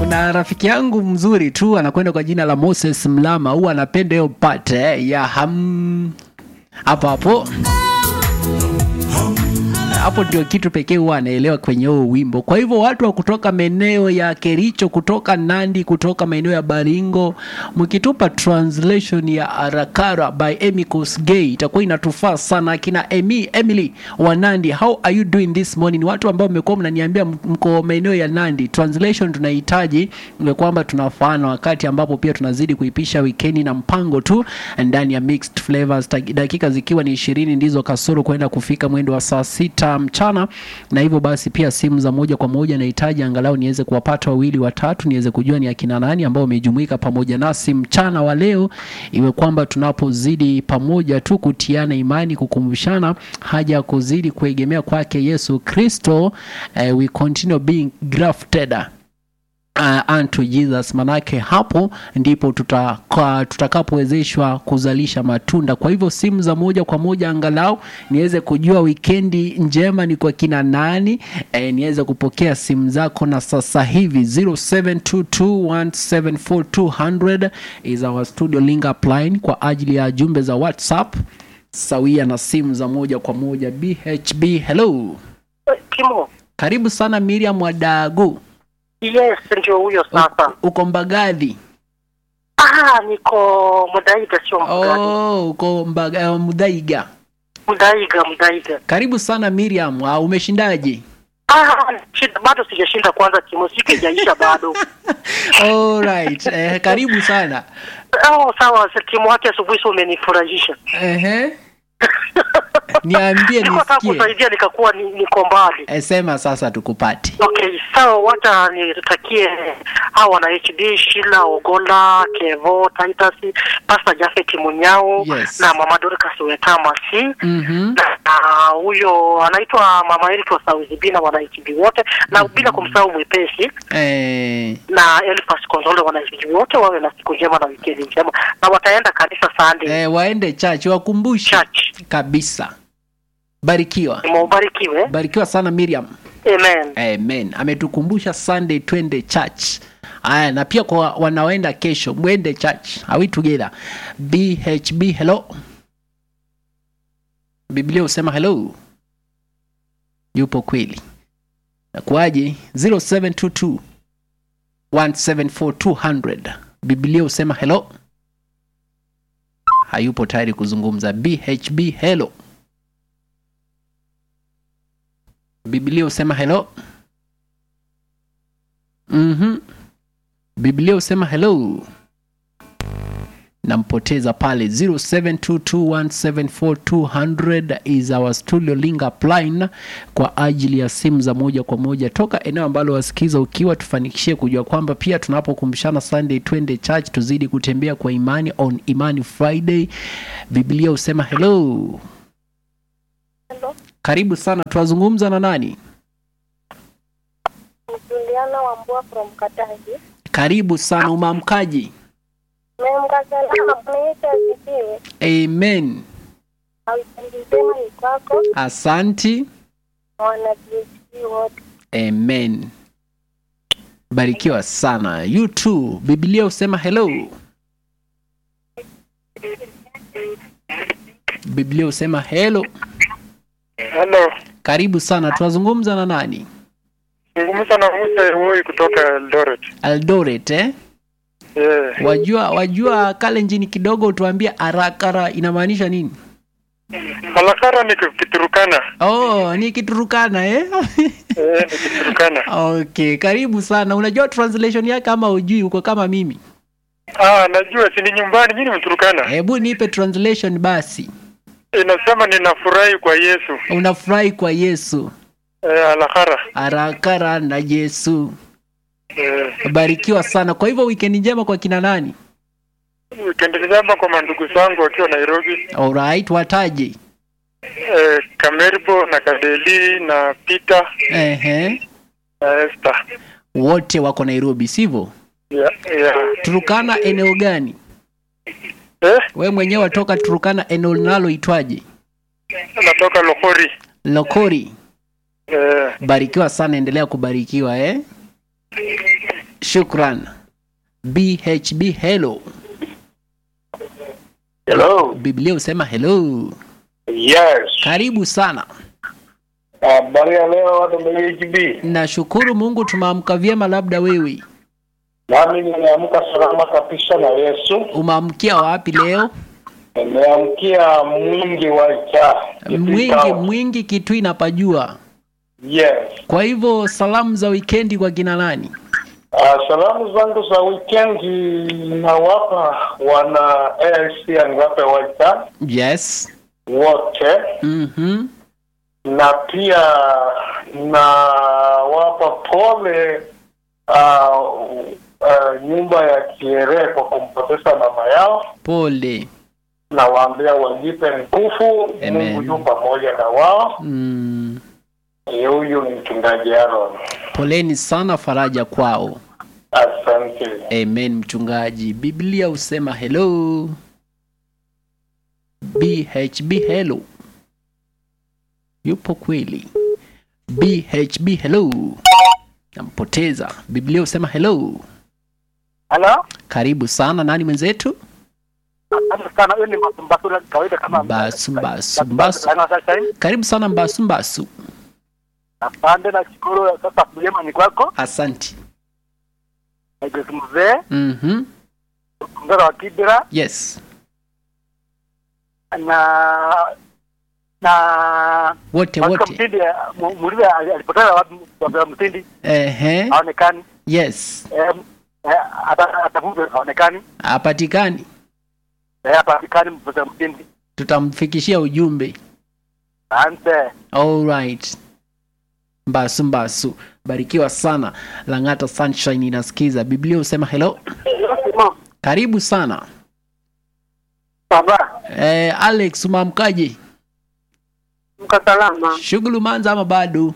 kuna rafiki yangu mzuri tu anakwenda kwa jina la Moses Mlama, huwa anapenda hiyo part eh, ya ham hapo hapo hapo ndio kitu pekee huwa anaelewa kwenye huo wimbo. Kwa hivyo watu wa kutoka maeneo ya Kericho, kutoka Nandi, kutoka maeneo ya Baringo, mkitupa translation ya Arakara by Emy Kosgei itakuwa inatufaa sana. Akina Emi, Emily wa Nandi, how are you doing this morning? Watu ambao mmekuwa mnaniambia mko maeneo ya Nandi, translation tunahitaji ni kwamba tunafaana, wakati ambapo pia tunazidi kuipisha wikendi na mpango tu ndani ya mixed flavors, dakika zikiwa ni ishirini ndizo kasoro kwenda kufika mwendo wa saa sita mchana na hivyo basi pia simu za moja kwa moja nahitaji angalau niweze kuwapata wawili watatu niweze kujua ni akina nani ambao wamejumuika pamoja nasi mchana wa leo iwe kwamba tunapozidi pamoja tu kutiana imani kukumbushana haja ya kuzidi kuegemea kwake yesu kristo uh, we continue being grafted uh, unto Jesus. Manake hapo ndipo tutaka, tutakapowezeshwa kuzalisha matunda. Kwa hivyo simu za moja kwa moja angalau niweze kujua wikendi njema ni kwa kina nani, e, niweze kupokea simu zako, na sasa hivi 0722174200 is our studio link up line kwa ajili ya jumbe za WhatsApp sawia na simu za moja kwa moja. BHB, hello, Kimo. karibu sana Miriam Wadagu. Yes, ndio huyo sasa. uko Mbagathi? Ah, niko Mudaiga sio Mbagadi. Oh, uko Mbaga, uh, Mudhaiga. Mudaiga, Mudaiga. Karibu sana Miriam. Uh, umeshindaje? Ah, shida, bado sijashinda kwanza Kimo, siku haijaisha bado. Alright. Eh, karibu sana. Oh, sawa, Kimo wake asubuhi sio umenifurahisha. Ehe. Niambie Nilikuwa nataka nisikie. kusaidia nikakuwa ni, niko mbali. Eh, sema sasa tukupate. Okay, sawa, wacha nitakie hawa wana HD Shila Ogola, Kevo, Titus, Pastor Jafet Munyao Yes. na Mama Dorcas Wetama si Mhm. na huyo anaitwa mama Eric wa Sauzi Bina wana HD wote na bila kumsahau mwepesi Eh, na Elfas Konzole wana HD wote wawe na siku njema na wikendi njema na wataenda kanisa Sunday eh, waende church wakumbushe church. kabisa. Barikiwa. Mubarikiwe. Barikiwa sana Miriam. Amen. Amen. Ametukumbusha Sunday twende church. Aya, na pia kwa wanaoenda kesho mwende church. Are we together? BHB hello. Biblia husema hello. Yupo kweli. Nakuaje? 0722 174200. Biblia husema hello. Hayupo tayari kuzungumza. BHB hello. Biblia husema hello. Mhm. Biblia husema hello. Nampoteza pale 0722174200 is our studio link up line kwa ajili ya simu za moja kwa moja toka eneo ambalo wasikiza, ukiwa tufanikishie kujua kwamba pia tunapokumbushana Sunday twende church, tuzidi kutembea kwa imani on Imani Friday. Biblia husema hello. Hello. Karibu sana, twazungumza na nani? Juliana Wambua from Kataji. Karibu sana, umamkaji? Memkasalama kunaita asifiwe. Amen. Na wikendi njema ni kwako Asanti. na wana PhD wote. Amen. Barikiwa sana. You too. Biblia husema hello. Biblia husema hello. Hello, Karibu sana. Tunazungumza na nani? zungumza na Musa Woi kutoka Eldoret. Eldoret eh? Yeah. Wajua wajua Kalenjin kidogo tuambie arakara inamaanisha nini? Malakara ni Kiturukana. Oh, ni Kiturukana eh? Eh, ni Kiturukana. Okay, karibu sana. Unajua translation yake ama ujui uko kama mimi? Ah, najua si ni nyumbani, mimi ni Mturukana. Hebu nipe translation basi. Inasema ninafurahi kwa Yesu. Unafurahi kwa Yesu. Eh, alakara. Arakara na Yesu. Eh, Barikiwa sana. Kwa hivyo weekend njema kwa kina nani? wikendi njema kwa mandugu zangu wakiwa Nairobi. Alright, wataje. Eh, Kamerbo na Kadeli na Peter Ehe. na Esther. Wote wako Nairobi, sivyo? Yeah, yeah. Turukana eneo gani? Eh, We mwenyewe watoka Turukana eneo linaloitwaje? natoka Lokori. Lokori. Eh, Barikiwa sana, endelea kubarikiwa eh. shukran bhb hello Hello. biblia husema hello Yes. karibu sana Habari ya leo watu BHB. nashukuru mungu tumeamka vyema labda wewe Nami nimeamka salama kabisa na Yesu. umeamkia wapi leo Nimeamkia mwingi wa cha. mwingi mwingi kitu inapajua Yes. kwa hivyo salamu za wikendi kwa kina nani Uh, salamu zangu za weekend nawapa wana AIC niwape wacha yes wote mm-hmm. na pia nawapa pole uh, uh, nyumba ya Kierehe kwa kumpoteza mama yao. pole Nawaambia wajipe nguvu, Amen. Mungu yu pamoja na wao. mm. Eh, Huyu ni mchungaji Aaron. poleni sana faraja kwao Asante. amen mchungaji biblia husema hello bhb hello yupo kweli bhb hello nampoteza biblia husema hello Halo? karibu sana nani mwenzetu Asante sana. Hiyo ni Mbasula kawaida kama Mbasu, Mbasu, Mbasu. karibu sana mbasu mbasu Asante na shukuru. Sasa mjema ni kwako. asanti Grace mzee, mm-hmm. mzee wa Kibira yes na na wote katika wote Mtindi mu- muulize ali- alipoteza wapi wa Mtindi Ehe. haonekani. yes Eh, eh, ata- atafutwe haonekani. hapatikani Eh, hapatikani mpoteza Mtindi. tutamfikishia ujumbe Asante. Alright. Mbasu mbasu, barikiwa sana. Lang'ata Sunshine inasikiza. Biblia husema hello, karibu sana. Baba, Eh, Alex umamkaje? mko salama? Shughuli umeanza ama bado?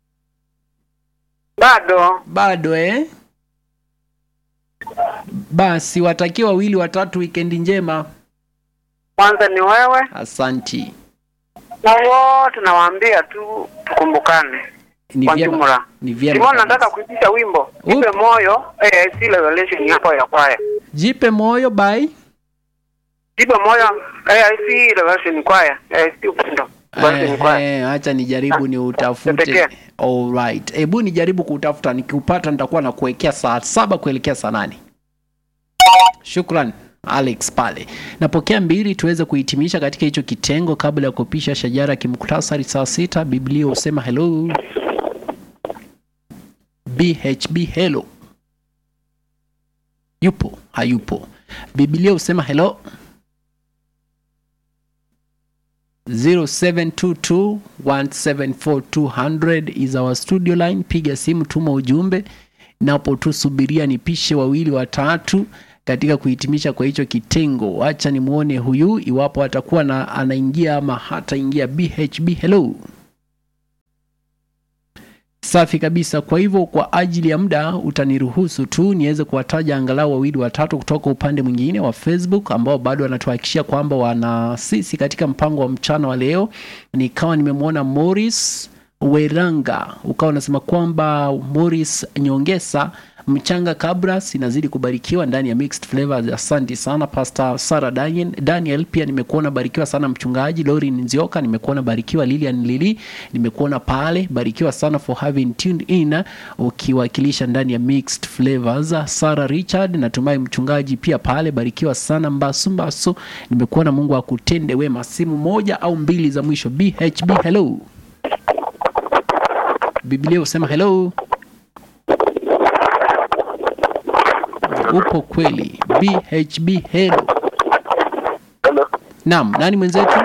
Bado. Bado eh? Basi watakiwa wawili watatu, wikendi njema. Kwanza ni wewe Asanti. na wote nawaambia tu tukumbukane. Ni Kwa vyema, jumla. ni vyema. Simona, kabisa. nataka kuitisha wimbo Upi? ipe moyo AIC Revelation hapo ya kwaya. Jipe moyo bye. Ipe moyo AIC Revelation kwaya. AIC upendo. Revelation kwaya. Eh, acha nijaribu ni utafute. Pekee. Alright. Hebu nijaribu kutafuta, nikiupata nitakuwa na kuwekea saa saba kuelekea saa nane. Shukran Alex pale. Napokea mbili tuweze kuhitimisha katika hicho kitengo kabla ya kupisha shajara kimuktasari saa sita. Biblia husema hello. BHB hello. Yupo, hayupo. Biblia husema hello. 0722174200 is our studio line. Piga simu, tuma ujumbe, napo tusubiria nipishe wawili watatu katika kuhitimisha kwa hicho kitengo. Acha nimwone huyu iwapo atakuwa na anaingia ama hataingia. BHB hello. Safi kabisa. Kwa hivyo kwa ajili ya muda utaniruhusu tu niweze kuwataja angalau wawili watatu kutoka upande mwingine wa Facebook ambao bado wanatuhakikishia kwamba wana sisi katika mpango wa mchana wa leo. Nikawa nimemwona Morris Weranga, ukawa unasema kwamba Morris Nyongesa mchanga Kabras inazidi kubarikiwa ndani ya Mixed Flavors. Asante sana Pastor Sarah Daniel, Daniel pia nimekuona barikiwa sana mchungaji Lorin Nzioka, nimekuona barikiwa Lilian Lili, nimekuona pale barikiwa sana for having tuned in ukiwakilisha ndani ya Mixed Flavors. Sarah Richard, natumai mchungaji pia pale barikiwa sana Mbasu Mbasu, nimekuona Mungu akutende wema. Simu moja au mbili za mwisho. BHB hello. Biblia husema hello. Upo kweli. BHB hello. Hello. Naam, nani mwenzetu?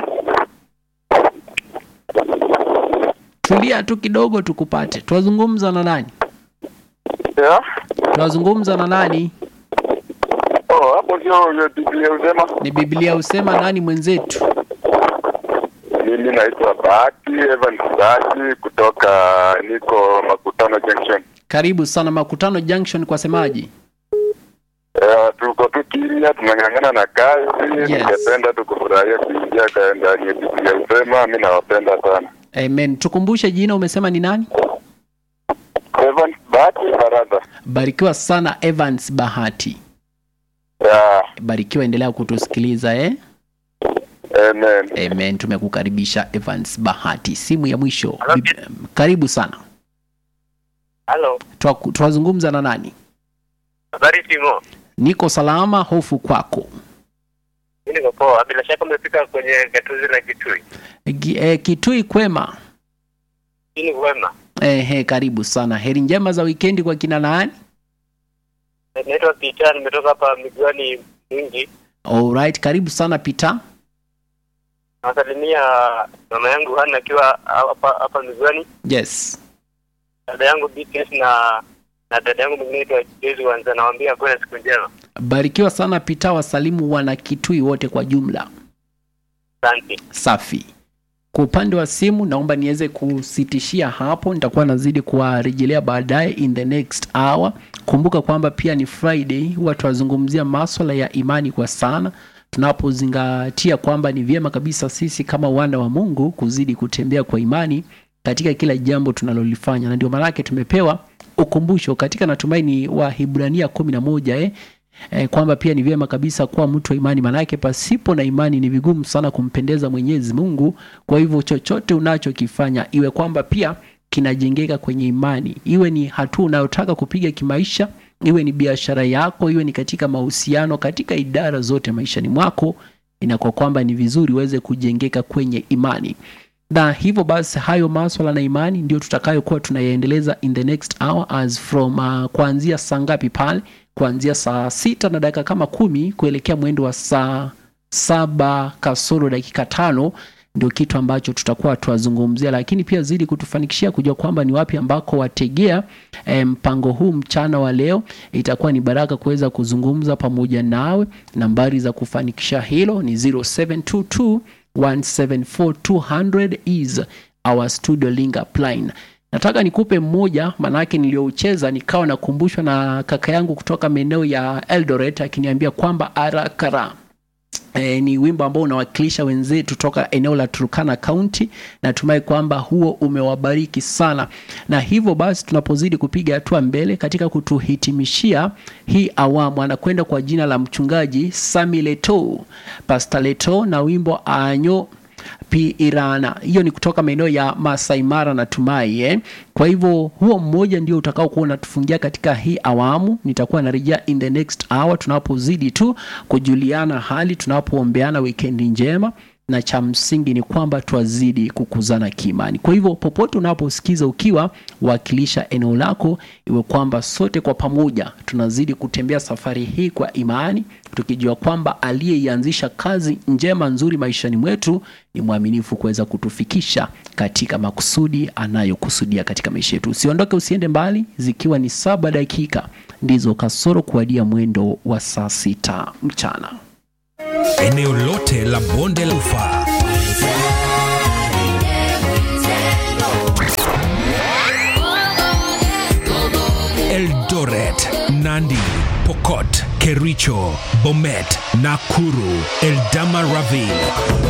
Tulia tu kidogo tukupate. Twazungumza na nani? Yeah. Twazungumza na nani? Oh, hapo ndio ile Biblia husema. Ni Biblia husema nani mwenzetu? Mimi naitwa Bahati Evan Bahati kutoka niko Makutano Junction. Karibu sana Makutano Junction kwa semaji. Eh, tuko tu kimya, tunang'ang'ana na kazi. Yes. Ningependa tu kufurahia kuingia ka- ndani ya Biblia husema. Mimi nawapenda sana. Amen. Tukumbushe jina umesema ni nani? Evan Bahati Bahati Barada. barikiwa sana evans bahati Yeah, barikiwa endelea kutusikiliza eh? amen. amen tumekukaribisha evans bahati simu ya mwisho Hello, Bib- karibu sana Halo, Twa- twazungumza na nani habari Timo. niko salama hofu kwako Mimi niko poa. Bila shaka umefika kwenye gatuzi la Kitui. Gi- eh, kitui kwema Hii wema. Ehe, karibu sana heri njema za wikendi kwa kina nani Naitwa Peter, nimetoka hapa miguani mwingi. alright karibu sana pita Nasalimia mama yangu Hana akiwa hapa hapa miguani, yes dada yangu BTS na na dada yangu mwingine anaitwa Jezi Wanza, nawaambia kuwa na siku njema. barikiwa sana pita wasalimu wana kitui wote kwa jumla Asante. safi kwa upande wa simu naomba niweze kusitishia hapo nitakuwa nazidi kuwarejelea baadaye in the next hour kumbuka kwamba pia ni friday huwa tunazungumzia maswala ya imani kwa sana tunapozingatia kwamba ni vyema kabisa sisi kama wana wa mungu kuzidi kutembea kwa imani katika kila jambo tunalolifanya na ndio maanake tumepewa ukumbusho katika natumaini wa hibrania kumi na moja eh, eh, kwamba pia ni vyema kabisa kuwa mtu wa imani maanake pasipo na imani ni vigumu sana kumpendeza mwenyezi mungu kwa hivyo chochote unachokifanya iwe kwamba pia kinajengeka kwenye imani iwe ni hatua unayotaka kupiga kimaisha iwe ni biashara yako iwe ni katika mahusiano katika idara zote maishani mwako inakuwa kwamba ni vizuri uweze kujengeka kwenye imani na hivyo basi hayo maswala na imani ndio tutakayokuwa tunayaendeleza in the next hour as from uh, kuanzia saa ngapi pale kuanzia saa sita na dakika kama kumi kuelekea mwendo wa saa saba kasoro dakika tano ndio kitu ambacho tutakuwa tuwazungumzia lakini pia zidi kutufanikishia kujua kwamba ni wapi ambako wategea eh, mpango huu mchana wa leo itakuwa ni baraka kuweza kuzungumza pamoja nawe nambari za kufanikisha hilo ni 0722 174200 is our studio link upline nataka nikupe mmoja manake niliyoucheza nikawa nakumbushwa na kaka yangu kutoka maeneo ya eldoret akiniambia kwamba arakara E, ni wimbo ambao unawakilisha wenzetu toka eneo la Turkana County. Natumai kwamba huo umewabariki sana, na hivyo basi tunapozidi kupiga hatua mbele katika kutuhitimishia hii awamu, anakwenda kwa jina la mchungaji Sami Leto, Pastor Leto na wimbo anyo pi irana hiyo ni kutoka maeneo ya Masai Mara natumai eh? kwa hivyo huo mmoja ndio utakao kuwa unatufungia katika hii awamu nitakuwa narejea in the next hour tunapozidi tu kujuliana hali tunapoombeana wikendi njema na cha msingi ni kwamba twazidi kukuzana kiimani kwa hivyo popote unaposikiza ukiwa wakilisha eneo lako iwe kwamba sote kwa pamoja tunazidi kutembea safari hii kwa imani tukijua kwamba aliyeianzisha kazi njema nzuri maishani mwetu ni mwaminifu kuweza kutufikisha katika makusudi anayokusudia katika maisha yetu usiondoke usiende mbali zikiwa ni saba dakika ndizo kasoro kuadia mwendo wa saa sita mchana eneo lote la bonde la ufa eldoret nandi pokot kericho bomet nakuru eldamaraville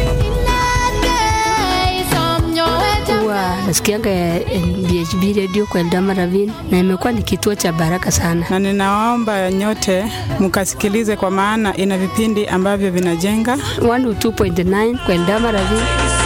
huwa nasikiaga eh, BHB radio kwa Eldama Ravine na imekuwa ni kituo cha baraka sana. na ninawaomba nyote mkasikilize kwa maana ina vipindi ambavyo vinajenga 102.9 kwa Eldama Ravine